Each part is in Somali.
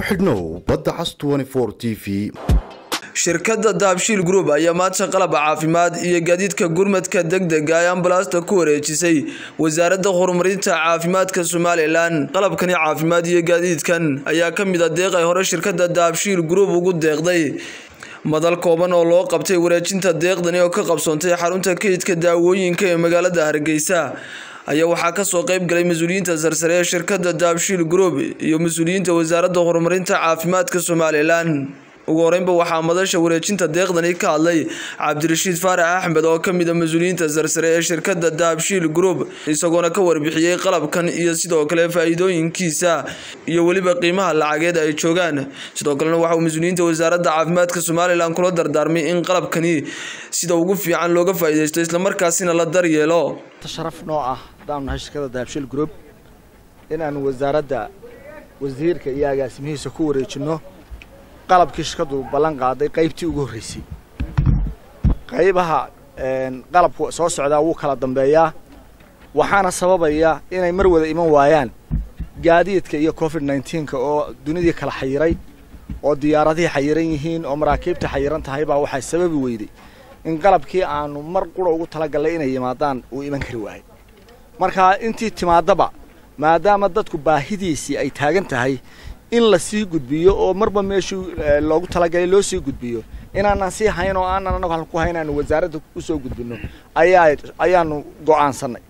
ku xidhnow badda cas t v shirkadda daabshiil group ayaa maanta qalab caafimaad iyo gaadiidka gurmadka degdega ee ambalaasta ku wareejisay wasaaradda horumarinta caafimaadka somalilan qalabkani caafimaad iyo gaadiidkan ayaa ka mid a deeq ay hore shirkadda daabshiil group ugu deeqday madal kooban oo loo qabtay wareejinta deeqdani oo ka qabsoontay xarunta kaydka daawooyinka ee magaalada hargeysa ayaa waxaa kasoo qeyb galay mas-uuliyiinta sarsare ee shirkadda daabshiil group iyo mas-uuliyiinta wasaaradda horumarinta caafimaadka somalilan ugu horeynba waxaa madasha wareejinta deeqdani ka hadlay cabdirashiid faarax axmed oo ka mid a mas-uuliyiinta sarsare ee shirkadda daabshiil group isagoona ka warbixiyey qalabkan iyo sidoo kale faa-iidooyinkiisa iyo weliba qiimaha lacageed ay joogaan sidoo kalena waxa uu mas-uuliyiinta wasaaradda caafimaadka somalilan kula dardaarmay in qalabkani sida ugu fiican looga faa-ideysto islamarkaasina la daryeelo sharaf noo ah haddaanu nahay shirkadda daabshiil group inaanu wasaaradda wasiirka iyo agaasimihiisa ku wareejinno qalabkii shirkaddu ballan qaaday qaybtii ugu horreysay qaybaha qalabku soo socdaa wuu kala dambeeyaa waxaana sababaya inay mar wada iman waayaan gaadiidka iyo covid nneteen-ka oo dunidii kala xayiray oo diyaaradihii xayiran yihiin oo maraakiibta xayiran tahay baa waxay sababi weyday in qalabkii aanu mar qura ugu talagallay inay yimaadaan uu iman kari waayay markaa intii timaadaba maadaama dadku baahidiisii ay taagan tahay in la sii gudbiyo oo marba meeshuu loogu talagalay loo sii gudbiyo inaanan sii hayn oo aanan anagu halku hayn aanu wasaaradda usoo gudbino ayaa ayaanu go'aansannay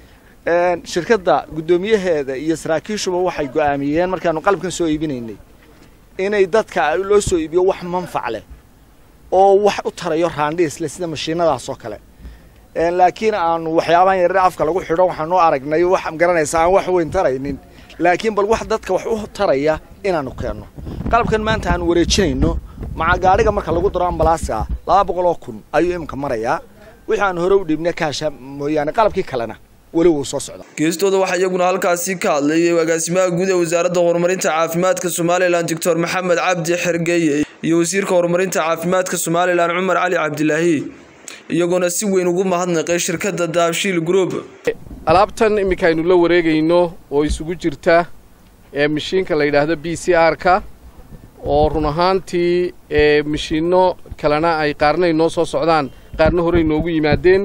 shirkadda guddoomiyaheeda iyo saraakiishuba waxay go'aamiyeen markaanu qalabkan soo iibinaynay inay dadka loo soo iibiyo wax manfac leh oo wax u tarayo raandhiisle sida mashiinadaas oo kale laakiin aanu waxyaabahan yaryar afka lagu xidho waxaanu aragnay wax garanaysa aan wax weyn taraynin laakiin bal wax dadka wax u taraya inaanu keenno qalabkan maanta aanu wareejinayno maca gaadhiga marka lagu daro ambalaaska laba boqol oo kun ayuu iminka marayaa wixii aanu hore u dhiibna kaasha mooyaane qalabkii kalena weli wuu soo socda geestooda waxaa iyaguna halkaasi ka hadlay agaasimaha guud ee wasaaradda horumarinta caafimaadka somalilan doctor maxamed cabdi xergeeye iyo wasiirka horumarinta caafimaadka somalilan cumar cali cabdilaahi iyagoona si weyn ugu mahadnaqay shirkadda daabshiil group alaabtan iminka aynu la wareegayno oo isugu jirta ee mashiinka la yidhaahdo b c r-ka oo run ahaantii ee mashiinno kalena ay qaarna ay noo soo socdaan qaarna horey noogu yimaadeen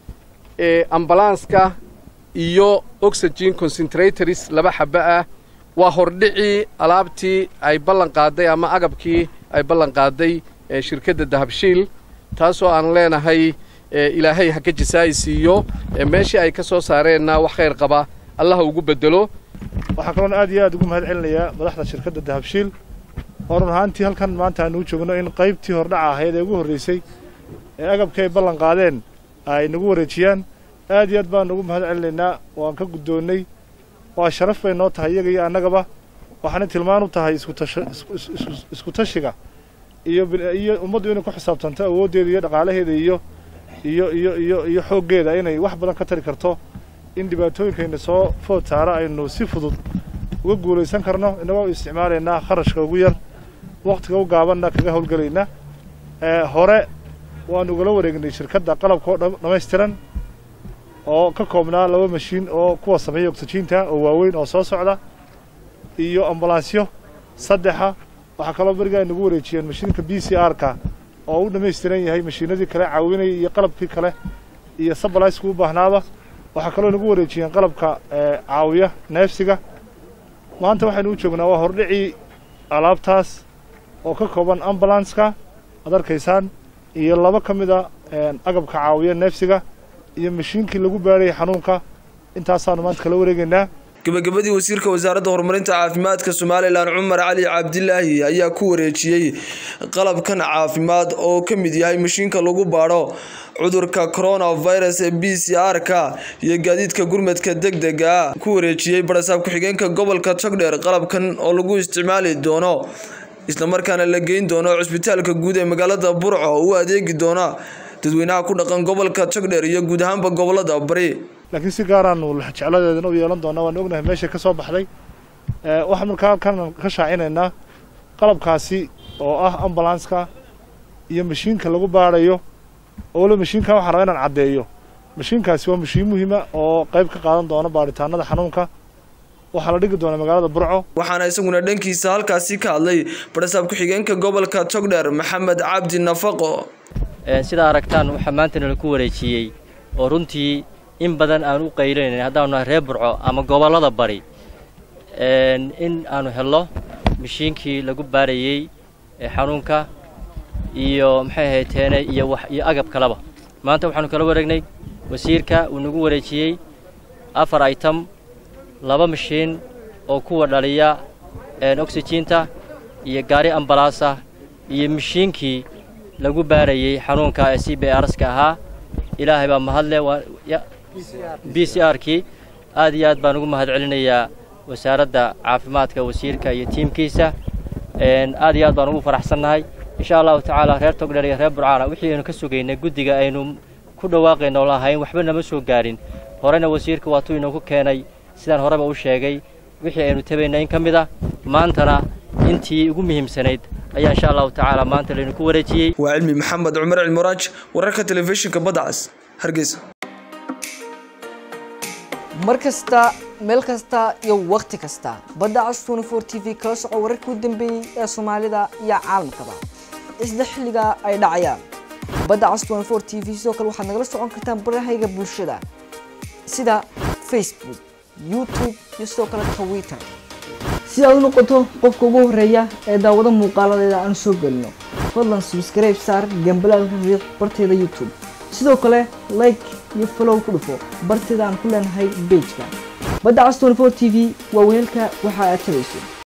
ee ambalanska iyo oxygen concentratories laba xaba ah waa hordhicii alaabtii ay ballan qaaday ama agabkii ay ballan qaaday ee shirkadda dahabshiil taasoo aan leenahay ilaahay ha ka jasaa'i siiyo meeshii ay ka soo saareenna wax khayr qaba allaha ugu bedelo waxaa kaloon aad iyo aad ugu mahad celinayaa madaxda shirkadda dahabshiil oo run ahaantii halkan maanta aanu u joogno in qaybtii hordhaca ahayd ee ugu horraysay ee agabkii ay ballan qaadeen ay nagu wareejiyaan aad iyo aad baanu ugu mahad celinaynaa waan ka guddoonnay waa sharaf bay noo tahay iyaga iyo annagaba waxaana tilmaan u tahay isku tashiga iyo iyo ummaddu inay ku xisaabtanto awooddeeda iyo dhaqaalaheeda iyo iyo iyo iyo iyo xooggeeda inay wax badan ka tari karto in dhibaatooyinkayna soo food saara aynu si fudud uga guulaysan karno innagoo isticmaalaynaa kharashka ugu yar wakhtiga u gaabanna kaga howlgelaynaa hore waanu ugala wareegnay shirkadda qalabkao dhammaystiran oo ka koobnaa laba mashiin oo kuwa sameeya ogsajiinta oo waaweyn oo soo socda iyo ambalansyo saddexa waxaa kaloo beriga ay nagu wareejiyeen mashiinka b c r-ka oo u dhammaystiran yahay mashiinadii kale caawinaya iyo qalabkii kale iyo sabalaysku u baahnaaba waxaa kaloo nagu wareejiyeen qalabka caawiya neefsiga maanta waxaynu u joognaa waa hordhicii alaabtaas oo ka kooban ambalanska ad arkaysaan iyo laba ka mid a agabka caawiya neefsiga iyo mashiinkii lagu baarayay xanuunka intaasaanu maanta kala wareegaynaa gabagabadii wasiirka wasaaradda horumarinta caafimaadka somalilan cumar cali cabdilaahi ayaa ku wareejiyey qalabkan caafimaad oo ka mid yahay mashiinka lagu baadho cudurka coronavirus ee b c r-ka iyo gaadiidka gurmadka degdega ku wareejiyey barasaab ku-xigeenka gobolka togdheer qalabkan oo lagu isticmaali doono islamarkaana la geyn doono cusbitaalka guud ee magaalada burco u adeegi doona dadweynaha ku dhaqan gobolka togdheer iyo guud ahaanba gobolada bari laakiin si gaaraanu jecladeedana u yeelan doonaa waan ognahay meeshay ka soo baxday waxaan markaa halkan ka shaacinaynaa qalabkaasi oo ah ambalanska iyo mashiinka lagu baadhayo oo waliba mashiinkan waxaan rabaa inaan caddeeyo mashiinkaasi waa mashiin muhiima oo qayb ka qaadan doona baadhitaanada xanuunka waxaa la dhigi doonaa magaalada burco waxaana isaguna dhankiisa halkaasi ka hadlay barasaab ku-xigeenka gobolka togdheer maxamed cabdi nafaqo sidaa aragtaan waxaa maanta nala ku wareejiyey oo runtii in badan aan u qaylinayna haddaanu nahay reer burco ama gobollada bari in aanu helno mashiinkii lagu baarayey xanuunka iyo maxay ahayteene iyo wax iyo agab kaleba maanta waxaanu kala wareegnay wasiirka uu nagu wareejiyey afar item laba mashiin oo kuwa dhaliya oxyjiinta iyo gaari ambalaasa iyo mashiinkii lagu baarayey xanuunka ee c b rska ahaa ilaahay baa mahadle b c r kii aad iyo aad baan ugu mahad celinayaa wasaaradda caafimaadka wasiirka iyo tiimkiisa aad iyo aad baan ugu faraxsannahay insha allahu tacaala reer togdheer iyo reer burcaana wixii aynu ka sugaynay guddiga aynu ku dhawaaqayno lahayn waxba nama soo gaarin horena wasiirka waatuu inoogu keenay sidaan horeba u sheegay wixii aynu tabaynay in ka mid ah maantana intii ugu muhiimsanayd ayaa insha allahu tacaala maanta laynu ku wareejiyey waa cilmi maxamed cumar cilmuraaj wararka telefishinka badcas hargeysa mar kasta meel kasta iyo wakhti kasta badda cas twenty four t v kala soco wararkii u dambeeyey ee soomaalida iyo caalamkaba isla xilliga ay dhacayaan badda cas twenty four t v sidoo kale waxaad nagala socon kartaan barahayga bulshada sida facebook youtube iyo sidoo kale twitter si aad u noqoto qofka ugu horeeya ee daawado muuqaaladeeda aan soo gelino fadlan subscribe saar gambalaalka riiq barteeda youtube sidoo kale like iyo follow ku dhufo barteeda aan ku leenahay bejka badda cas twenty four t v waa weelka waxa aad tabayso